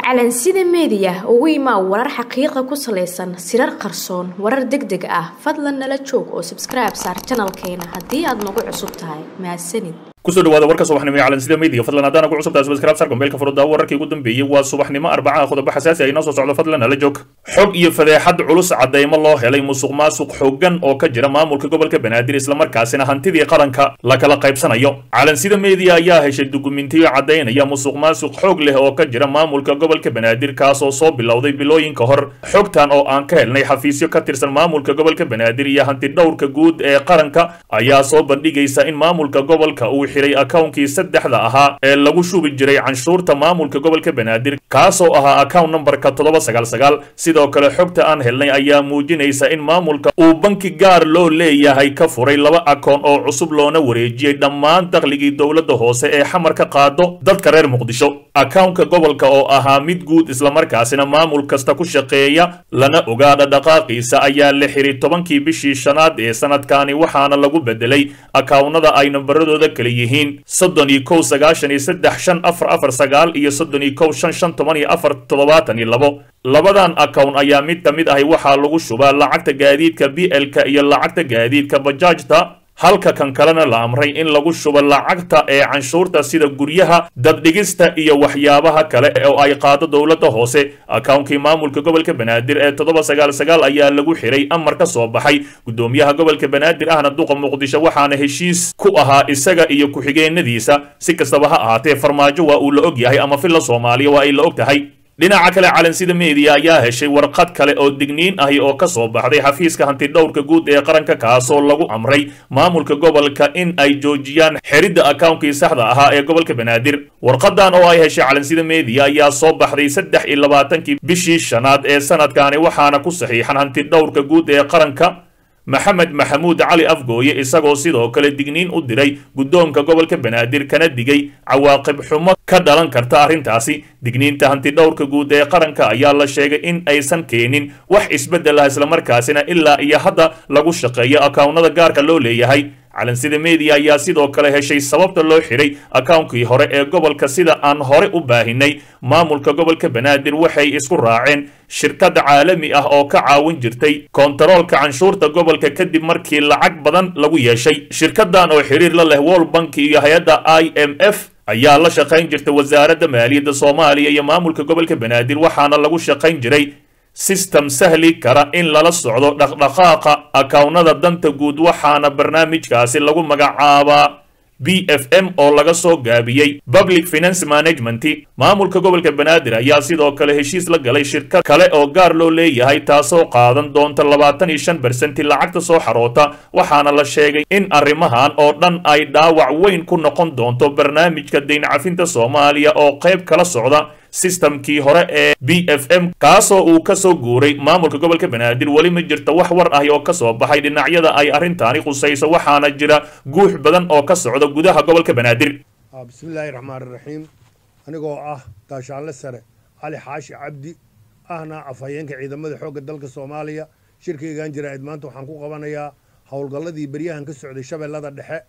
calansida meediya ugu imaa warar xaqiiqa ku salaysan sirar qarsoon warar deg deg ah fadlan nala joog oo sabskribe saar janalkeena haddii aad nagu cusub tahay mahadsanid kusoo dhawaada warka subaxnimo ee calansida media fadlan haddaan ugu cusubtahay subscribe sar gombeelka furudda wararkii ugu dambeeyey waa subaxnimo arbacaha qodobo xasaasi ay noo soo socdo fadlan hala joog xog iyo fadeexad culus cadeymo loo helay musuq maasuq xooggan oo ka jira maamulka gobolka banaadir islamarkaasina hantidii qaranka la kala qaybsanayo calansida media ayaa heshay dukumentiyo cadaynaya musuq maasuq xoog leh oo ka jira maamulka gobolka banaadir kaasoo soo bilowday bilooyinka hor xogtan oo aan ka helnay xafiisyo ka tirsan maamulka gobolka banaadir iyo hanti dhowrka guud ee qaranka ayaa soo bandhigaysa in maamulka gobolka uu xiray akawnkii saddexda ahaa ee lagu shubi jiray canshuurta maamulka gobolka banaadir kaasoo ahaa account numberka toddoba sagaal sagaal sidoo kale xogta aan helnay ayaa muujinaysa in maamulka uu banki gaar loo leeyahay ka furay laba akoon oo cusub loona wareejiyey dhammaan dakhligii dowladda hoose ee xamar ka qaado dadka reer muqdisho akawnka gobolka oo ahaa mid guud islamarkaasina maamul kasta ku shaqeeya lana ogaadha dhaqaaqiisa ayaa la xiray tobankii bishii shanaad ee sanadkani waxaana lagu bedelay akawnada ay nambaradooda kala yihiin soddon iyo kow sagaashan iyo saddex shan afar afar sagaal iyo soddon iyo kow shan shan toban iyo afar toddobaatan iyo labo labadan akown ayaa mid ka mid ahi waxaa lagu shubaa lacagta gaadiidka b l-ka iyo lacagta gaadiidka bajaajta halka kan kalena la amray in lagu shubo lacagta ee canshuurta sida guryaha daddhigista iyo waxyaabaha kale oo ay qaado dowladda hoose akawnkii maamulka gobolka banaadir ee toddoba sagaal sagaal ayaa lagu xiray amar ka soo baxay guddoomiyaha gobolka banaadir ahna duqa muqdisho waxaana heshiis ku ahaa isaga iyo ku-xigeenadiisa si kastaba ha ahaatee farmaajo waa uu la og yahay ama filla soomaaliya waa ay la og tahay dhinaca kale calansida media ayaa heshay warqad kale oo digniin ahi oo ka soo baxday xafiiska hantidhowrka guud ee qaranka kaasoo lagu amray maamulka gobolka in ay joojiyaan xeridda akawnkii saxda ahaa ee gobolka banaadir warqadan oo ay heshay calansida media ayaa soo baxday saddex iyo labaatankii bishii shanaad ee sanadkani waxaana ku saxiixan hantidhowrka guud ee qaranka maxamed maxamuud cali afgooye isagoo sidoo kale digniin u diray guddoonka gobolka banaadir kana digay cawaaqib xumo ka dhalan karta arrintaasi digniinta hantidhowrka guud ee qaranka ayaa la sheegay in aysan keenin wax isbeddel ah islamarkaasina ilaa iyo hadda lagu shaqeeyo akawnada gaarka loo leeyahay calansida media ayaa sidoo kale heshay sababta loo xiray akawnkii hore ee gobolka sida aan hore u baahinay maamulka gobolka banaadir waxay isku raaceen shirkad caalami ah oo ka caawin jirtay kontaroolka canshuurta gobolka kadib markii lacag badan lagu yeeshay shirkadan oo xiriir la leh world bank iyo hay-adda i m f ayaa la shaqayn jirtay wasaaradda maaliyadda soomaaliya iyo maamulka gobolka banaadir waxaana lagu shaqayn jiray sistem sahli kara in lala socdo dhaqdhaqaaqa akawnada danta guud waxaana barnaamijkaasi lagu magacaabaa b f m oo laga soo gaabiyey public finance management maamulka gobolka banaadir ayaa sidoo kale heshiis la galay shirkad kale oo gaar loo leeyahay taasoo qaadan doonta labaatan iyo shan bersenti lacagta soo xaroota waxaana la sheegay in arrimahan oo dhan ay dhaawac weyn ku noqon doonto barnaamijka dayn cafinta soomaaliya oo qayb kala socda sistamkii hore ee b f m kaasoo uu ka soo guuray maamulka gobolka banaadir weli ma jirta wax war ahi oo ka soo baxay dhinacyada ay arrintaani khusayso waxaana jira guux badan oo ka socda gudaha gobolka banaadir bismillaahi raxmaan iraxiim anigoo ah gaashaanle sare cali xaashi cabdi ahna afhayeenka ciidamada xoogga dalka soomaaliya shirkaygan jaraa'id maanta waxaan ku qabanayaa howlgalladii beryahan ka socday shabeellada dhexe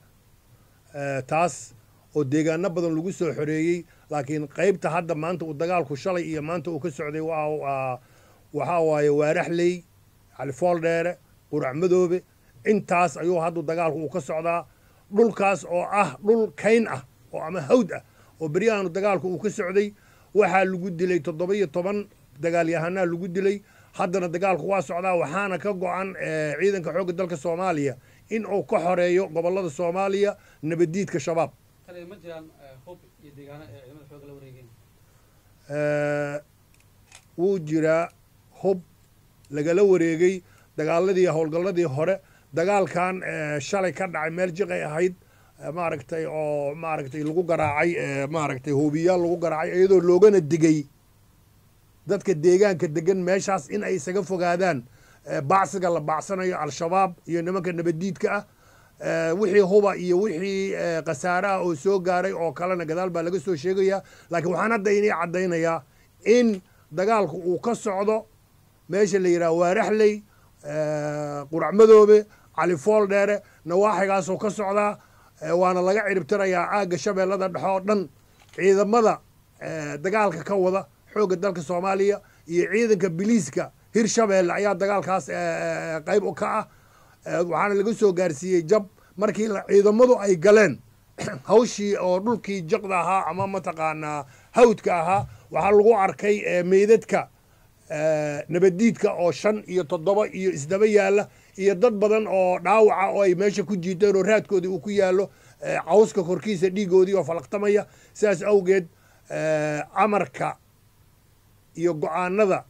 taas oo deegaano badan lagu soo xoreeyey laakiin qaybta hadda maanta uu dagaalku shalay iyo maanta uu ka socday waxaa waaye waaraxley califooldheere qurac madoobe intaas ayuu haddu dagaalku uu ka socdaa dhulkaas oo ah dhul kayn ah oo ama hawd ah oo beryahanu dagaalku uu ka socday waxaa lagu dilay toddoba iyo toban dagaalyahanaa lagu dilay haddana dagaalku waa socdaa waxaana ka go-an ciidanka xoogga dalka soomaaliya in uu ka xoreeyo gobollada soomaaliya nabaddiidka shabaab wuu jiraa hub lagala wareegay dagaaladii howlgalladii hore dagaalkan shalay ka dhacay meel jiqay ahayd maaragtay oo maaragtay lagu garaacay maaragtay hoobiyaal lagu garaacay iyadoo loogana digay dadka deegaanka degan meeshaas in ay isaga fogaadaan bacsiga la bacsanayo al-shabaab iyo nimanka nabaddiidka ah wixii huba iyo wixii khasaaraha oo soo gaaray oo kalena gadaal baa laga soo sheegayaa laakiin waxaan hadda inii caddaynayaa in dagaalku uu ka socdo meesha la yidhaha waaraxley qurac madoobe califool dheere nawaaxigaasoo ka socdaa waana laga ciribtirayaa aagga shabeellada dhexe oo dhan ciidamada dagaalka ka wada xoogga dalka soomaaliya iyo ciidanka biliiska hirshabeelle ayaa dagaalkaas qayb ka ah waxaana laga soo gaarsiiyey jab markii ciidamadu ay galeen hawshii oo dhulkii jaqda ahaa ama mataqaanaa hawdka ahaa waxaa lagu arkay meydadka nabaddiidka oo shan iyo toddoba iyo isdaba yaalla iyo dad badan oo dhaawaca oo ay meesha ku jiiteen oo raadkoodii uu ku yaallo cawska korkiisa dhiigoodii oo falaqtamaya sidaas awgeed amarka iyo go-aanada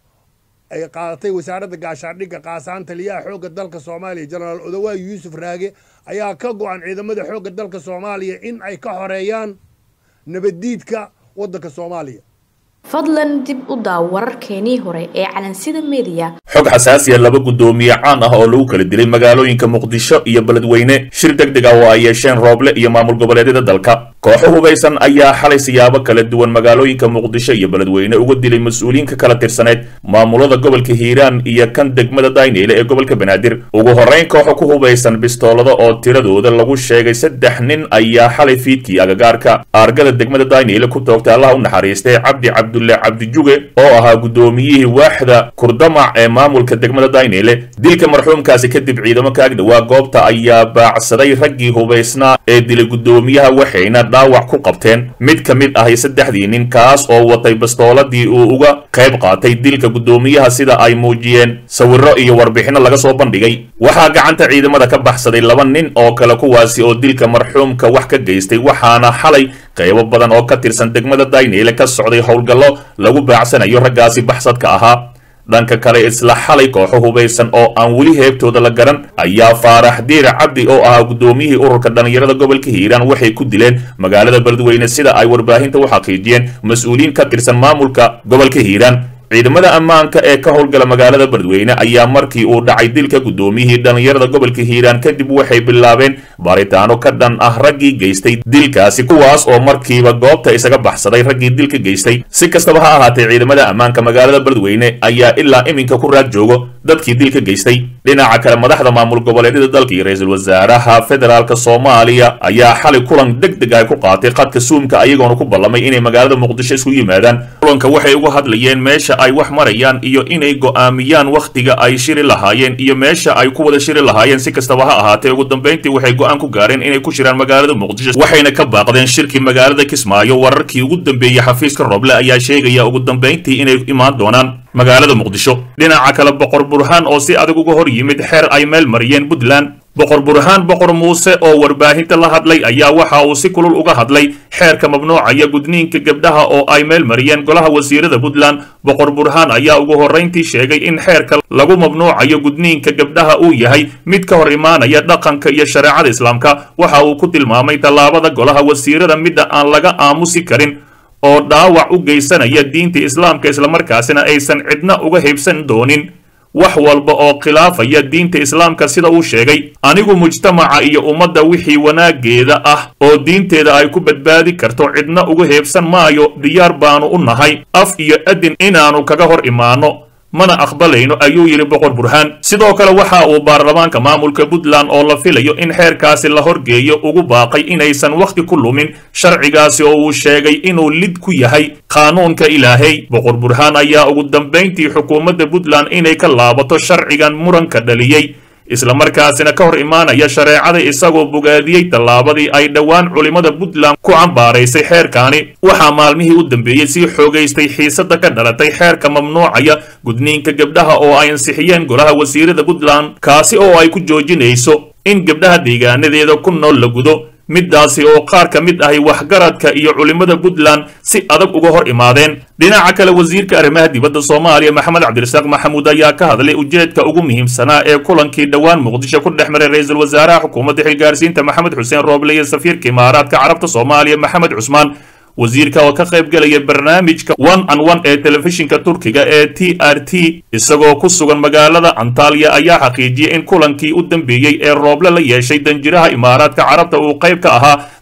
ay qaadatay wasaaradda gaashaandhigga qaasaan taliyaha xoogga dalka soomaaliya jenaraal odawaa yuusuf raage ayaa ka go-an ciidamada xoogga dalka soomaaliya in ay ka xoreeyaan nabaddiidka waddanka soomaaliya fadlan dib u daaw wararkeenii hore ee calansida mediya xog xasaasiya laba guddoomiye caan ah oo lagu kala dilay magaalooyinka muqdisho iyo beledweyne shir deg deg ah oo ay yeesheen rooble iyo maamul goboleedyada dalka kooxo hubaysan ayaa xalay siyaabo kala duwan magaalooyinka muqdisho iyo beledweyne uga dilay mas-uuliyiin ka kala tirsaneyd maamulada gobolka hiiraan iyo kan degmada dayneyle ee gobolka banaadir ugu horrayn kooxo ku hubaysan bistoolada oo tiradooda lagu sheegay saddex nin ayaa xalay fiidkii agagaarka aargada degmada dayneyle ku toogtay allah u naxariistay cabdi cabdulle cabdijuge oo ahaa guddoomiyihii waaxda kurdamac ee maamulka degmada dayneyle dilka marxuumkaasi kadib ciidamo ka agdhowaa goobta ayaa baacsaday raggii hubaysnaa ee dilay guddoomiyaha waxayna dhaawac ku qabteen mid ka mid ahi saddexdii nin kaas oo watay bastooladii uu uga qayb qaatay dilka guddoomiyaha sida ay muujiyeen sawirro iyo warbixinno laga soo bandhigay waxaa gacanta ciidamada ka baxsaday laba nin oo kale kuwaasi oo dilka marxuumka wax ka geystay waxaana xalay qaybo badan oo ka tirsan degmada dayneyle ka socday howlgallo lagu baacsanayo raggaasi baxsadka ahaa dhanka kale isla xalay kooxo hubaysan oo aan weli heebtooda la garan ayaa faarax diir cabdi oo ahaa guddoomiyihii ururka dhallinyarada gobolka hiiraan waxay ku dileen magaalada beledweyne sida ay warbaahinta u xaqiijiyeen mas-uuliyiin ka tirsan maamulka gobolka hiiraan ciidamada ammaanka ee ka howlgala magaalada beledweyne ayaa markii uu dhacay dilka guddoomiyihii dhallinyarada gobolka hiiraan kadib waxay bilaabeen baaritaano ka dhan ah raggii geystay dilkaasi kuwaas oo markiiba goobta isaga baxsaday raggii dilka geystay si kastaba ha ahaatee ciidamada ammaanka magaalada beledweyne ayaa ilaa iminka ku raad joogo dadkii dilka geystay dhinaca kale madaxda maamul goboleedyada dalka iyo ra-iisul wasaaraha federaalk soomaaliya ayaa xalay kulan deg deg ay ku qaatay qadka suumka ayagoona ku ballamay inay magaalada muqdisho isku yimaadaan kulanka waxay uga hadlayeen meesha ay wax marayaan iyo inay go'aamiyaan wakhtiga ay shiri lahaayeen iyo meesha ay ku wada shiri lahaayeen si kastaba ha ahaatee ugu dambayntii waxay go'aan ku gaareen inay ku shiraan magaalada muqdisho waxayna ka baaqdeen shirkii magaalada kismaayo wararkii ugu dambeeyey xafiiska roble ayaa sheegaya ugu dambayntii inay imaan doonaan magaalada muqdisho dhinaca kale boqor burhaan oo si adag uga hor yimid xeer ay meel mariyeen puntland boqor burhaan boqor muuse oo warbaahinta la hadlay ayaa waxa uu si kulul uga hadlay xeerka mamnuucaya gudniinka gabdhaha oo ay meel mariyeen golaha wasiirada puntland boqor burhaan ayaa ugu horrayntii sheegay in xeerka lagu mamnuucayo gudniinka gabdhaha uu yahay mid ka hor imaanaya dhaqanka iyo shareecada islaamka waxa uu ku tilmaamay tallaabada golaha wasiirada midda aan laga aamusi karin oo dhaawac u geysanaya diinta islaamka islamarkaasina aysan cidna uga haybsan doonin wax walba oo khilaafaya diinta islaamka sida uu sheegay anigu mujtamaca iyo ummadda wixii wanaaggeeda ah oo diinteeda ay ku badbaadi karto cidna uga heebsan maayo diyaar baanu u nahay af iyo adin inaannu kaga hor imaanno mana aqbalayno ayuu yidhi boqor burhaan sidoo kale waxa uu baarlamaanka maamulka puntland oo la filayo in xeerkaasi la horgeeyo ugu baaqay inaysan wakhti ku lumin sharcigaasi oo uu sheegay inuu lid ku yahay qaanuunka ilaahay boqor burhaan ayaa ugu dambayntii xukuumadda puntland inay ka laabato sharcigan muranka dhaliyey islamarkaasina ka hor imaanaya shareecada isagoo bogaadiyey tallaabadii ay dhowaan culimmada puntland ku cambaaraysay xeerkaani waxaa maalmihii u dambeeyey sii xoogaystay xiisada ka dhalatay xeerka mamnuucaya gudniinka gabdhaha oo ay ansixiyeen golaha wasiirada puntland kaasi oo ay ku joojinayso in gabdhaha deegaanadeeda ku nool la gudo middaasi oo qaar ka mid ahi waxgaradka iyo culimmada puntland si adag uga hor imaadeen dhinaca kale wasiirka arrimaha dibadda soomaaliya maxamed cabdirasaaq maxamuud ayaa ka hadlay ujeedka ugu muhiimsanaa ee kulankii dhowaan muqdisho ku dhex maray ra-iisul wasaaraha xukuumadda xilgaarsiinta maxamed xuseen rooble iyo safiirka imaaraadka carabta soomaaliya maxamed cusmaan wasiirka oo ka qayb gelaya barnaamijka one an one ee telefishinka turkiga ee t r t isagoo ku sugan magaalada antalya ayaa xaqiijiyey in kulankii u dambeeyey ee rooble la yeeshay danjiraha imaaraadka carabta uu qayb ka ahaa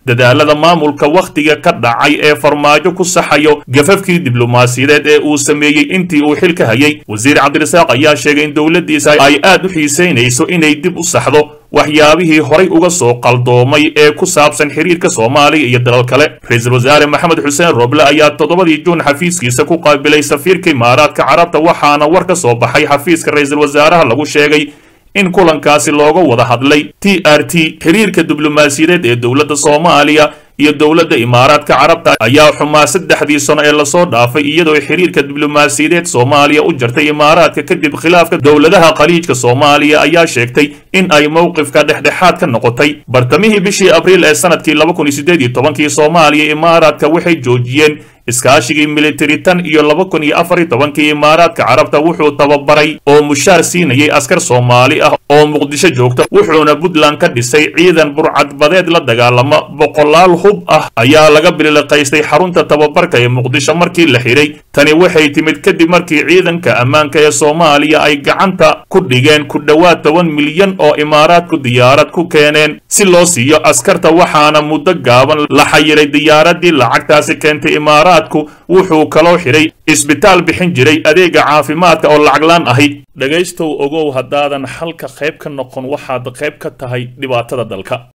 dadaalada maamulka wakhtiga ka dhacay ee farmaajo ku saxayo gafafkii diblomaasiyadeed ee uu sameeyey intii uu xilka hayay wasiir cabdirasaaq ayaa sheegay in dowladdiisa ay aad u xiisaynayso inay dib u saxdo waxyaabihii horay uga soo qaldoomay ee ku saabsan xiriirka soomaaliya iyo dalal kale ra-iisul wasaare maxamed xuseen roble ayaa toddobadii juun xafiiskiisa ku qaabilay safiirka imaaraadka carabta waxaana war ka soo baxay xafiiska ra-iisul wasaaraha lagu sheegay in kulankaasi looga wada hadlay t r t xiriirka diblomaasiyadeed ee dowladda soomaaliya iyo dowladda imaaraadka carabta ayaa xumaa saddexdii sano ee lasoo dhaafay iyadoo xiriirka diblomaasiyadeed soomaaliya u jartay imaaraadka kadib khilaafka dowladaha khaliijka soomaaliya ayaa sheegtay in ay mowqifka dhexdhexaad ka noqotay bartamihii bishii abriil ee sanadkii laba kun iyo siddeed iyo tobankii soomaaliya imaaraadka waxay joojiyeen iskaashigii militari tan iyo laba kun iyo afar iyo tobankii imaaraadka carabta wuxuu tababaray oo mushaar siinayay askar soomaali ah oo muqdisho joogta wuxuuna puntland ka dhisay ciidan burcadbadeed la dagaalama boqolaal hub ah ayaa laga biliqaystay xarunta tababarka ee muqdisho markii la xidhay tani waxay timid kadib markii ciidanka ammaanka ee soomaaliya ay gacanta ku dhigeen ku dhowaad toban milyan oo imaaraadku diyaarad ku keeneen si loo siiyo askarta waxaana muddo gaaban la xayiray diyaaradii lacagtaasi keentay imaaraad wuxuu kaloo xidhay isbitaal bixin jiray adeega caafimaadka oo lacaglaan ahi dhegaystow ogow haddaadan xalka qayb ka noqon waxaad qayb ka tahay dhibaatada dalka